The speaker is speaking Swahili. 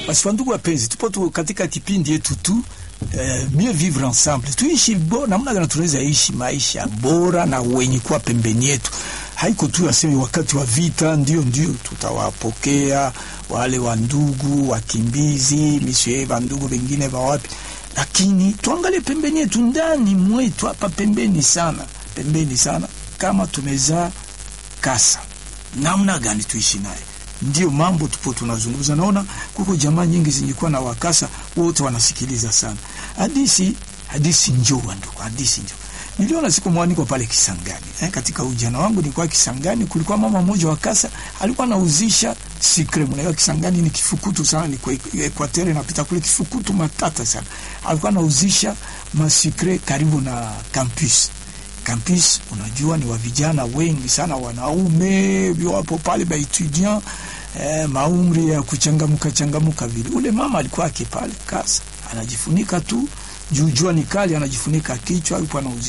Basi wandugu wapenzi, tupo tu katika kipindi yetu tu eh, mieux vivre ensemble, tuishi bo, namna gani tunaweza ishi maisha bora na wenye kuwa pembeni yetu. Haiko tu aseme wakati wa vita ndio ndio tutawapokea wale wandugu wakimbizi misie wandugu wengine wa wapi, lakini tuangalie pembeni yetu, ndani mwetu hapa pembeni sana, pembeni sana, kama tumezaa kasa, namna gani tuishi naye ndio mambo tupo tunazungumza. Naona kuko jamaa nyingi zilikuwa na wakasa wote wanasikiliza sana hadisi. Hadisi njoo ndugu, hadisi njoo. Niliona siku moja niko pale Kisangani eh, katika ujana wangu nilikuwa Kisangani, kulikuwa mama mmoja wa kasa alikuwa anauzisha sikre. Mnaelewa Kisangani ni kifukutu sana, ni kwa Equateur napita kule kifukutu matata sana. Alikuwa anauzisha masikre karibu na campus campus unajua, ni wa vijana wengi sana, wanaume wapo pale ba etudiant eh, maumri ya kuchangamuka changamuka vile. Ule mama alikuwa ake pale kasa anajifunika tu juu jua ni kali, anajifunika kichwa, alikuwa anauzisha